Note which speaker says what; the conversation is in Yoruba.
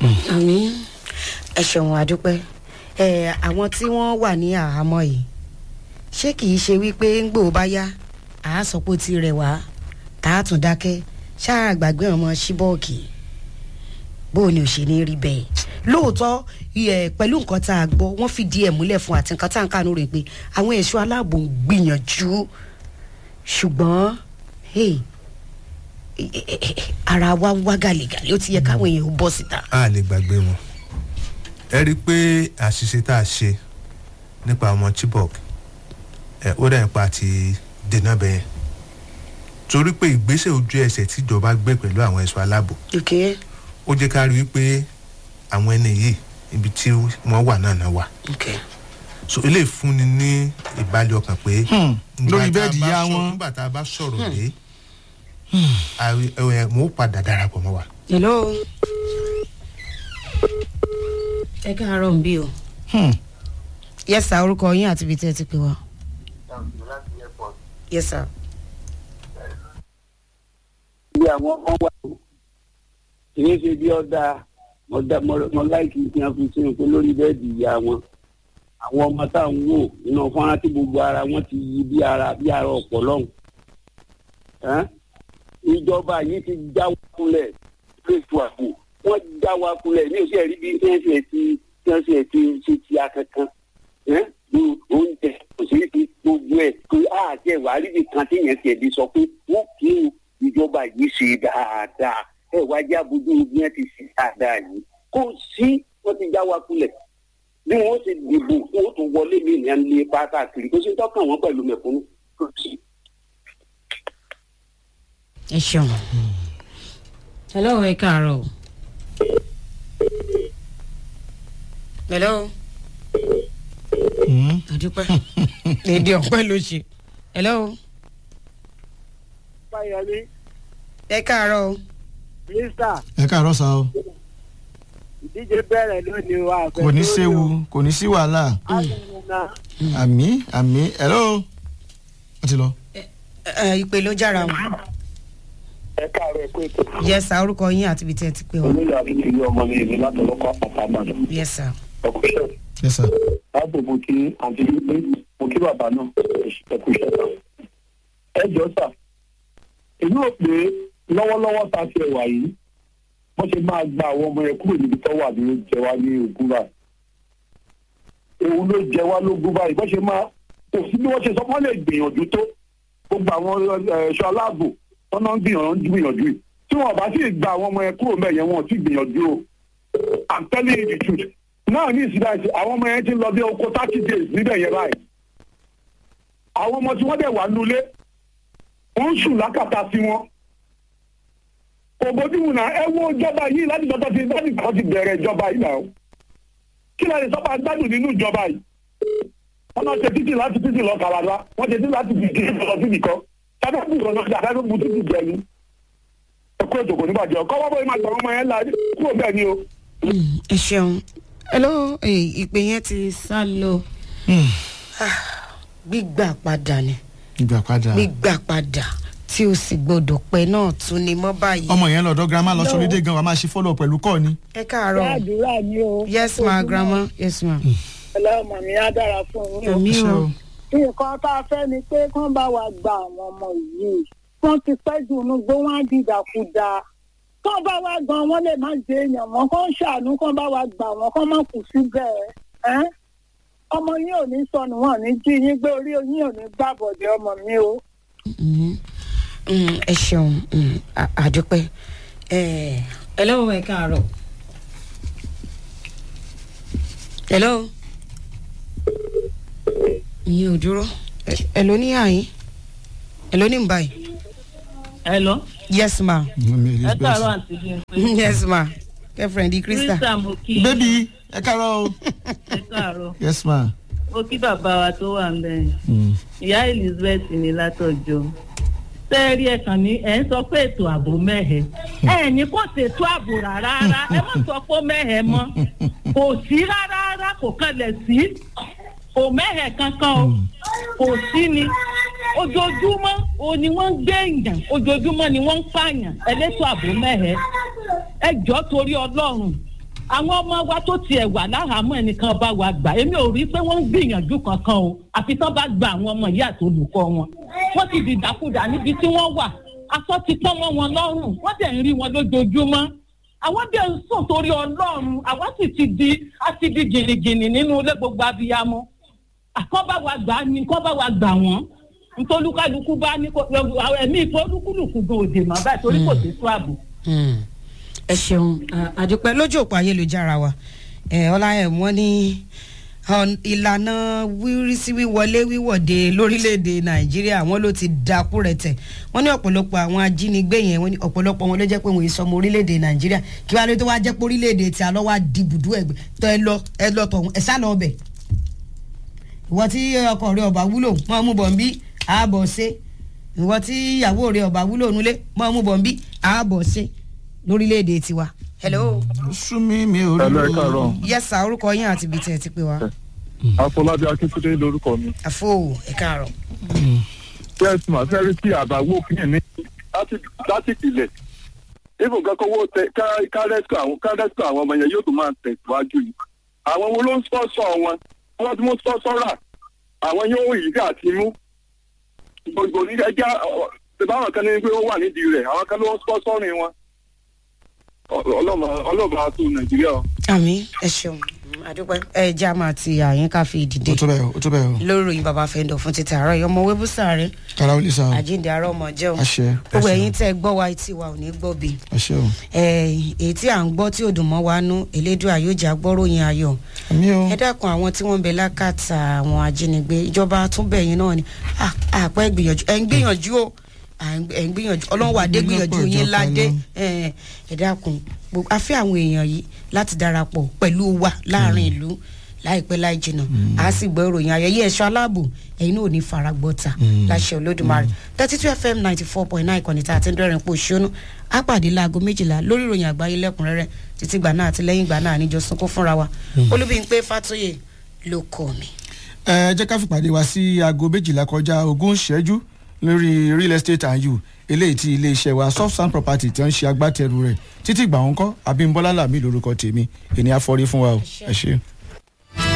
Speaker 1: àmì ẹ ṣeun àdúpẹ́ ẹ àwọn tí wọ́n wà ní àhámọ́ yìí ṣé kìí ṣe wípé ń gbò bá yá àásọpọ̀ ti rẹ̀ wá tá a tún dákẹ́ ṣáà gbàgbé ọmọ ṣíbọ̀ọ̀kì bó o ní ò ṣe ní rí bẹ́ẹ̀ lóòótọ́ ẹ, pẹ̀lú nǹkan tá a gbọ́ wọ́n fìdí ẹ̀ múlẹ̀ fún àti nǹkan tá à ń kànú rẹ̀ pé àwọn ẹ̀ṣọ́ aláàbò ń gbìyànjú ṣùgbọ́n hey, ẹ, ẹ, ẹ, ara wa ń wá gàlégàlé ó ti yẹ káwọn èèyàn ó bọ́ síta.
Speaker 2: a lè gbàgbé wọn ẹ rí i pé àṣìṣe tá a ṣe nípa ọmọ chibok ẹ ó dà nípa ti dènà bẹ́ẹ̀ torí pé ìgbésẹ̀ ojú ẹsẹ̀ tíjọba gbé pẹ̀lú àwọn ẹ̀ṣọ́ aláàbò
Speaker 1: okay
Speaker 2: ó jẹ́ ká rí i pé àwọn ẹni yìí ibi tí wọ́n wà náà náà wà
Speaker 1: okay
Speaker 2: so eléyìí fúnni ní ìbálẹ̀ ọkàn pé
Speaker 3: Hmm, lórí
Speaker 2: nígbà tá a
Speaker 3: bẹ́ẹ̀dì
Speaker 2: bá
Speaker 3: ìyá
Speaker 2: sọ-
Speaker 3: wọn.
Speaker 2: nígbà tá a bá sọ̀rọ̀ dé mo padà darapọ̀ mọ́ wa.
Speaker 1: hello. ẹ káàárọ̀ ń bí o.
Speaker 3: Hmm.
Speaker 1: yes sir orúkọ yín àti ibi tí ẹ ti pè wá. yes sir.
Speaker 4: bí àwọn ọmọ wa o kìí ṣe bí ọ̀dà mo láìkí kí wọ́n fi sínú pé lórí bẹ́ẹ̀dì ìyá wọn àwọn ọmọ tá à ń wò nínú fọ́nrán tí gbogbo ara wọn ti yí bí ara bí ara ọ̀pọ̀ lọ́hùn. Ẹ́n? ìjọba yìí ti já wa kulẹ̀ fèsì àpò wọ́n já wa kulẹ̀ ní oṣù ẹ̀rí bí tí wọ́n ṣe ti tí wọ́n ṣe ti ṣe ti akankan Ẹ́n? ní oúnjẹ òṣèré ti gbogbo ẹ̀ pé àti ẹ̀wà àríbi kan tí yẹn ti ẹ̀dí sọ pé wọ́n kí ìjọba yìí ṣe dáadáa ẹ̀ wá já bójú bí wọ́n ti ṣe dáadáa yìí kò sí wọ́n ti já wa kulẹ̀ bí wọ́n ti dìbò wọ́n tún wọlé mi ní ẹni pátá kiri kó sì tọ́kàn wọn pẹ̀lú mẹ̀kúnnù kò sí.
Speaker 1: ẹ ṣeun. hello ẹ káàárọ̀ o. hello.
Speaker 3: Hmm.
Speaker 1: àdúpẹ́. èdè ọ̀pẹ ló ṣe. hello.
Speaker 4: báyọ̀lé
Speaker 1: ẹ káàárọ̀ o.
Speaker 4: mínísítà
Speaker 3: ẹ káàárọ̀ sá o
Speaker 4: ìdíje bẹ̀rẹ̀ lónìí wa.
Speaker 3: kò ní séwu kò ní sí wàhálà àmì àmì hello wọ́n ti lọ.
Speaker 1: ẹ ẹ, ìpè ló jára wọn.
Speaker 4: ẹ káàárọ̀ ẹ kó ètò.
Speaker 1: yes sir orúkọ yín àti ibi tí ẹ ti pè wá.
Speaker 4: onílò àti ti yọ ọmọ mi èmi látọ̀lọ́kọ̀ àpamọ́dọ̀.
Speaker 1: yes sir.
Speaker 4: ọkùnrin
Speaker 3: yes sir.
Speaker 4: láàbò mo kí àǹtí wípé mo kí bàbá náà ẹkú iṣẹ́ sà. ẹ jọ sà èmi rò pé lọ́wọ́lọ́wọ́ ta ti ẹ̀wà yìí wọ́n ṣe máa gba àwọn ọmọ yẹn kúrò níbi tó wà ní ó jẹ wá ní ogún báyìí. òun ló jẹ wá lógún báyìí bọ́n ṣe máa kò sí bí wọ́n ṣe sọ wọ́n lè gbìyànjú tó gbogbo àwọn ẹ̀ṣọ́ aláàbò wọn náà ń gbìyànjú gbìyànjú yìí tí wọn bá sì gba àwọn ọmọ yẹn kúrò mẹ́yẹn wọn ò tí gbìyànjú o i'm telling you the truth náà ní ìsìlẹ̀ àti àwọn ọmọ yẹn ti lọ bí oko thirty days níbẹ̀ yẹn báyìí àwọn ọmọ tí wọ́n dẹ̀ wà nulẹ̀ wọ́n ń sùn lákàtà sí wọn kò bójúmu náà ẹ wo ìjọba yìí láti dọ́tọ́ ti láti kọ́ ti bẹ̀rẹ̀ ìjọba yìí náà kí láti sọ́pà gbádùn nínú ìjọba yìí wọ́n náà ṣe títì láti títì lọ kàwádà wọ́n ṣe títì láti títì lọ síbi kan sábẹ́kù lọ sí àdáyébù títì jẹ ni ẹkú ètò kò ní bàjẹ́ ọkọ wọ́n bóyá máa gbà ọmọ yẹn la kúrò bẹ́ẹ̀ ni o.
Speaker 1: Mm, ẹ ṣeun. hello eh, ìpè yẹn ti sá lọ.
Speaker 3: Hmm.
Speaker 1: gbígbà padà ni
Speaker 3: ìgbà padà
Speaker 1: gbígbà padà tí o sì gbọdọ̀ pẹ́ náà tún ni mọ́ báyìí.
Speaker 3: ọmọ yẹn lọ́dọ̀ girama lọ sọlídé gan wa máa ṣe follow pẹ̀lú kọ́ ni.
Speaker 1: ẹ káàárọ̀
Speaker 5: àdúrà ni o.
Speaker 1: yes ma grandma yes ma.
Speaker 5: ọlọ́mọ mi á dára fún yín o.
Speaker 1: èmi
Speaker 3: Ṣé
Speaker 1: o
Speaker 3: o?
Speaker 5: nǹkan tá a fẹ́ ni pé kán bá wa gba àwọn ọmọ yìí wọ́n ti pẹ́ jù ú gbó wọ́n á dìdàkudà kán bá wa gan wọ́n lè má jẹ èèyàn mọ́ kán ṣàánú kán bá wa gbà wọ́n kán má kù síbẹ̀ ẹ́ ọmọ yín ò ní sọnù wọn ò ní jí yín gbé orí yín ò ní gbàbọ̀dé ọmọ mi o.
Speaker 1: Mhm. Mm, ẹ ṣeun mm, a- àdúpẹ́. Eh, hello ẹ káàárọ̀. hello. ìyẹn ò dúró. Ẹ- hello ní àyín. hello ní báyìí.
Speaker 6: Hello.
Speaker 1: yes ma.
Speaker 6: ẹ káàárọ̀ àǹtí Bímpé.
Speaker 1: yes ma. girlfriend krista.
Speaker 6: Krista mo kí yín.
Speaker 3: bébí ẹ káàárọ̀ o.
Speaker 6: ẹ káàárọ̀.
Speaker 3: yes ma.
Speaker 6: mo kí bàbá wa tó wà ń bẹ̀.
Speaker 3: Hmm.
Speaker 6: ìyá Elizabeth ní látọ̀jọ́. sẹ́ẹ̀rí ẹ̀ kàn ní ẹ̀ ń sọ pé ètò ààbò mẹ́hẹ̀. ẹ̀ ní kò ṣètò ààbò rárá rárá ẹ má sọ pé ó mẹ́hẹ̀ mọ́. kò sí rárá rárá kò kalẹ̀ sí. kò mẹ́hẹ̀ kankan o. kò sí ni. ojoojúmọ́ o ni wọ́n ń gbé èèyàn ojoojúmọ́ ni wọ́n ń pààyàn ẹlẹ́tọ̀ ààbò mẹ́hẹ̀. ẹ jọ́ torí ọlọ́run àwọn ọmọ wa tó tiẹ̀ wà láhàámọ́ ẹnìkan bá wa gbà èmi ò rí pé wọ́n ń gbìyànjú kankan o àfi tán bá gba àwọn ọmọ yìí àti olùkọ́ wọn wọ́n ti dìdàkudà níbi tí wọ́n wà aṣọ ti pọ́n mọ́ wọn lọ́rùn wọ́n dẹ̀ ń rí wọn lójoojúmọ́ àwọn dẹ̀ ń sùn torí ọlọ́run àwọn sì ti di a ti di gìnìgìnì nínú ilé gbogbo abiyamọ àkọ́ bá wa gbà ní kọ́ bá wa gbà wọ́n ntolúkálukú bá ní kó ẹ̀mí ìfọ́lùkùlùkù gan òde mọ́ báyìí torí kò sí tó ààbò.
Speaker 1: Hmm. ẹ ṣeun à- àdúpẹ́ lójú òpó ayélujára wa ẹ ọláyẹm wọn ní ọ̀n- ìlànà wírísí wíwọlé wíwọ̀de lórílẹ̀‐èdè nàìjíríà wọn ló ti dákú rẹ̀tẹ̀ wọn ní ọ̀pọ̀lọpọ̀ àwọn ajínigbé yẹn wọn ní ọ̀pọ̀lọpọ̀ wọn ló jẹ́ pé wọ́n sọmọ orílẹ̀‐èdè nàìjíríà kí wàá lè tó wá jẹ́ pé orílẹ̀‐èdè tí a lọ́ wá di bùdú ẹ̀gbẹ́ tó ẹ lọ ẹ lọ tọ̀hún ẹ sá lọ ọbẹ̀ ìwọ tí ọkọ rẹ ọba wúlò mọ́ mú bọ̀ ń bí ààbọ̀ ṣe ìwọ tí ìyàwó rẹ ọba wúlò nulẹ̀ mọ́ mú bọ̀ ń bí ààbọ̀ ṣe lórílẹ̀‐èdè tiwa. hello.
Speaker 3: súnmí mi ò rí
Speaker 7: Hello, ẹ káàárọ̀.
Speaker 1: yes sir orúkọ yín àti ibi tí ẹ ti pè wá.
Speaker 7: afọlábí akíntúndé lórúkọ mi.
Speaker 1: àfo ẹ káàárọ̀.
Speaker 7: yes ma fẹ́ rí sí àbáwò kìíní ní láti láti ìpìlẹ̀ ibùn kankan owó tẹ ká- kárẹ́sì àwọn kárẹ́sì àwọn ọmọ yẹn yóò tún máa tẹ̀síwájú yìí àwọn wo ló ń spọ́sọ̀ wọn wọ́n ti mú spọ́sọ̀ rà àwọn yóò yí àti mú gbogbo ní ẹja ìbáwọn kan ní pé ó wà nídìí rẹ̀ àwọn kan ló ń spọ́sọ̀ rìn wọn ọlọ́mọ ọlọ́mọ àti nàìjíríà o.
Speaker 1: àmì ẹ ṣeun àdúpẹ́ ẹ já máa ti àyín ká fi dìde
Speaker 3: ó tó bẹ́ẹ̀ o ó tó bẹ́ẹ̀ o
Speaker 1: lórí ìròyìn bàbá fẹ́ndọ̀ fún títà àárọ̀ yìí ọmọ wébùsà rẹ
Speaker 3: kára ó lè sa o
Speaker 1: àjíǹde àárọ̀ ọmọ jẹ́ o
Speaker 3: àṣẹ
Speaker 1: gbogbo ẹ̀yin tẹ́ ẹ gbọ́ wa etí wa ò ní gbọ́ bí
Speaker 3: àṣẹ o
Speaker 1: èyí tí à ń gbọ́ tí ò dùn mọ́ wa nú elédùà yóò jà gbọ́ròyìn ayọ̀
Speaker 3: àmì o
Speaker 1: ẹ dákun àwọn tí wọ́n ń bẹ lákàtà àwọn ajínigbé ìjọba túnbẹ̀ yín náà ni Ah, àpẹ́ gbìyànjú ẹ̀ ń gbìyànjú o à ń- ẹ̀ ń gbìyànjú ọlọ́run wà dé gbìyànjú
Speaker 3: Ìgbìyànjú
Speaker 1: yín
Speaker 3: ìjọba
Speaker 1: ládé
Speaker 3: náà.
Speaker 1: ẹ̀ ẹ dákun gbogbo- a fẹ́ àwọn èèyàn yìí láti darapọ̀ pẹ̀lú wa láàrin ìlú láìpẹ́ láì jìnnà a sì gbọ́ ìròyìn ayẹyẹ ẹ̀ṣọ́ aláàbò ẹ̀yin náà ò ní faragbọ́ta láṣẹ olódùmarè thirty two fm ninety four point nine ìkànnì tá a ti ń dọ́rin pò ṣónú á pàdé láago méjìlá lórí ìròyìn àgbáyé lẹ́kùnrẹ́rẹ́ títí gbà náà àti lẹ́yìn gbà náà níjọ sunkún fúnra wa olúbíyìn fàtóyè ló kọ́ mi.
Speaker 3: ẹ jẹ́ ká fìpàdé wa sí aago méjìlá kọjá ogún ìṣẹ́jú lórí real estate and you eléyìí tí iléeṣẹ́ wa soft sand property tí wọ́n ń ṣe agbátẹrù rẹ̀ títí ìgbà wọn kọ́ abímbọ́lá làmì lórúkọ tèmi ènìyàn afọrí fún wa o ẹ ṣe.